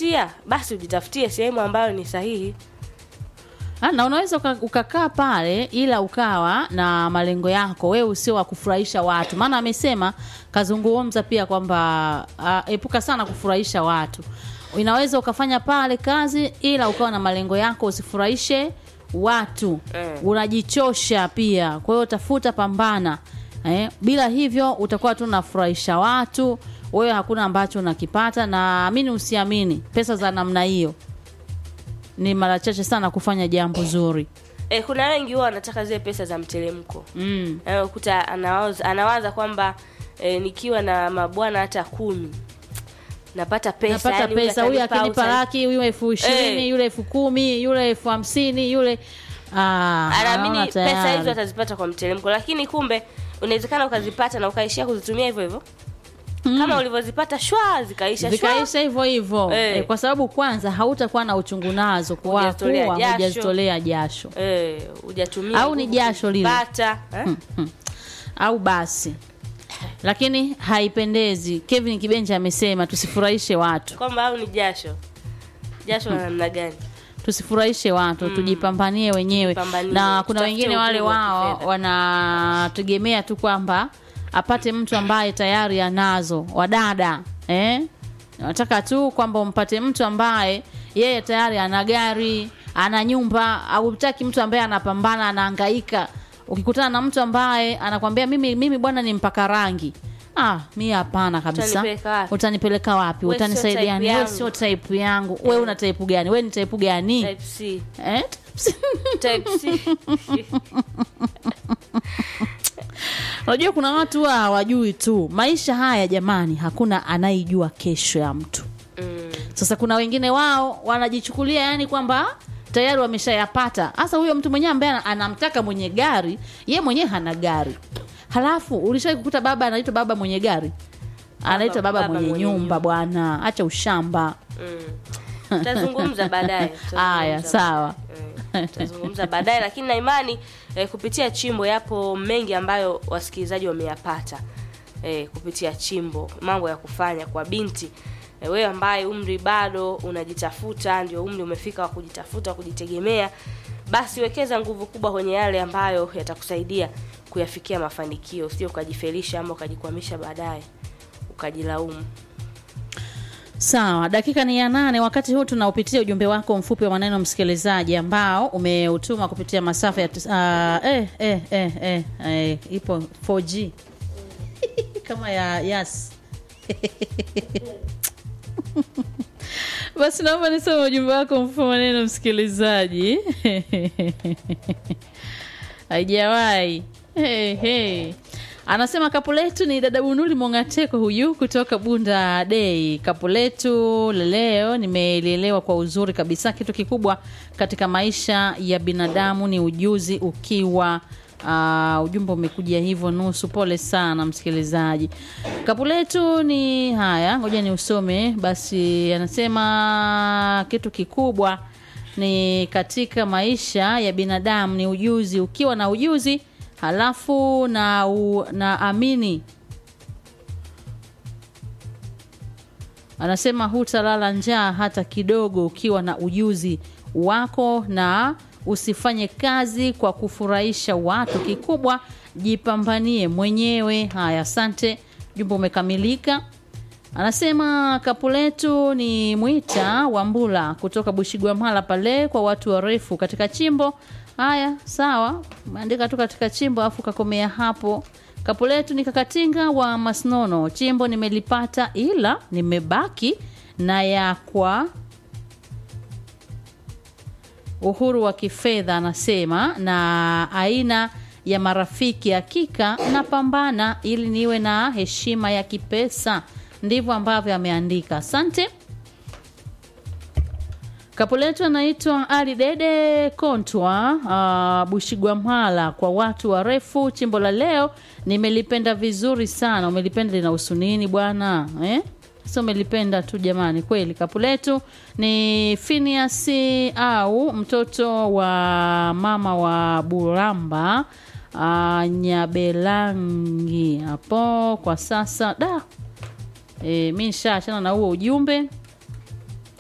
kujitafutia basi ujitafutie sehemu ambayo ni sahihi Ah, na unaweza uka- ukakaa pale ila ukawa na malengo yako wewe usio wa kufurahisha watu maana amesema kazungumza pia kwamba uh, epuka sana kufurahisha watu inaweza ukafanya pale kazi ila ukawa na malengo yako usifurahishe watu Eh. unajichosha pia kwa hiyo tafuta pambana eh, bila hivyo utakuwa tu unafurahisha watu wewe hakuna ambacho unakipata na amini usiamini pesa za namna hiyo ni mara chache sana kufanya jambo zuri e, kuna wengi huwa wanataka zile pesa za mteremko mm. Eh, ukuta anawaza, anawaza kwamba e, nikiwa na mabwana hata kumi napata pesa napata yani huyu pesa huyu atanipa, akinipa utani- laki huyu elfu ishirini Eh. yule elfu kumi yule elfu hamsini yule Ah, anaamini naona pesa tayari. hizo atazipata kwa mteremko lakini kumbe unawezekana ukazipata na ukaishia kuzitumia hivyo hivyo kama ulivyozipata shwa zikaisha shwa zikaisha hivyo hivyo Eh. eh, kwa sababu kwanza hautakuwa na uchungu nazo kwa Hujazitolea kuwa jasho. hujazitolea jasho eh, hujatumia Au ni nguvu jasho lile? kuzipata, eh? au basi lakini haipendezi kevin kibenja amesema tusifurahishe watu kwamba au ni jasho jasho la namna gani tusifurahishe watu tujipambanie wenyewe Tujipambanie, na kuna tutafute wengine wale uhuru wa wao kifedha. wanategemea tu kwamba apate mtu ambaye tayari anazo wadada eh? nataka tu kwamba umpate mtu ambaye yeye tayari ana gari ana nyumba autaki mtu ambaye anapambana anahangaika ukikutana na mtu ambaye anakwambia mimi mimi bwana ni mpaka rangi ah mi hapana kabisa Utanipeleka wapi? utanipeleka wapi We sio utanisaidia type nini wewe yangu. sio type yangu wewe una type gani wewe ni type gani type C eh? type C unajua kuna watu wa hawajui tu maisha haya jamani hakuna anayejua kesho ya mtu mm. sasa kuna wengine wao wanajichukulia yani kwamba tayari wameshayapata hasa huyo mtu mwenyewe ambaye ana- anamtaka mwenye gari ye mwenyewe hana gari halafu ulishawai kukuta baba anaitwa baba mwenye gari anaitwa baba, baba mwenye, mwenye nyumba bwana acha ushamba Mm. Tutazungumza baadaye. tutazungumza Haya, sawa. baadaye. Eh, Tutazungumza baadaye, lakini na imani eh, kupitia chimbo yapo mengi ambayo wasikilizaji wameyapata eh, kupitia chimbo, mambo ya kufanya kwa binti eh, wewe ambaye umri bado unajitafuta, ndio umri umefika wa kujitafuta, wa kujitegemea, basi wekeza nguvu kubwa kwenye yale ambayo yatakusaidia kuyafikia mafanikio, sio ukajifelisha ama ukajikwamisha baadaye ukajilaumu. sawa dakika ni ya nane wakati huu tunaupitia ujumbe wako mfupi wa maneno msikilizaji ambao umeutuma kupitia masafa ya tis- ah, eh, eh, eh, eh, eh, ipo 4g kama ya yas basi naomba nisome ujumbe wako mfupi wa maneno msikilizaji haijawahi hey, hey. anasema kapu letu ni dada bunuli mongateko huyu kutoka bunda dei kapu letu leo nimelielewa kwa uzuri kabisa kitu kikubwa katika maisha ya binadamu ni ujuzi ukiwa Uh, ujumbe umekuja hivyo nusu pole sana msikilizaji kapu letu ni haya ngoja ni usome basi anasema kitu kikubwa ni katika maisha ya binadamu ni ujuzi ukiwa na ujuzi halafu na, u, na amini anasema hutalala njaa hata kidogo ukiwa na ujuzi wako na usifanye kazi kwa kufurahisha watu kikubwa jipambanie mwenyewe haya asante jumbe umekamilika anasema kapu letu ni mwita wambula kutoka bushigwamhala pale kwa watu warefu katika chimbo haya sawa umeandika tu katika chimbo alafu kakomea hapo kapu letu ni kakatinga wa masnono chimbo nimelipata ila nimebaki na ya kwa uhuru wa kifedha anasema na aina ya marafiki hakika napambana ili niwe na heshima ya kipesa ndivyo ambavyo ameandika asante kapu letu anaitwa ali dede kontwa uh, bushigwamhala kwa watu warefu chimbo la leo nimelipenda vizuri sana umelipenda linahusu nini bwana eh? sasa umelipenda tu jamani kweli kapu letu ni finiasi au mtoto wa mama wa buramba uh, nyabelangi hapo kwa sasa da e, mi nishaachana na huo ujumbe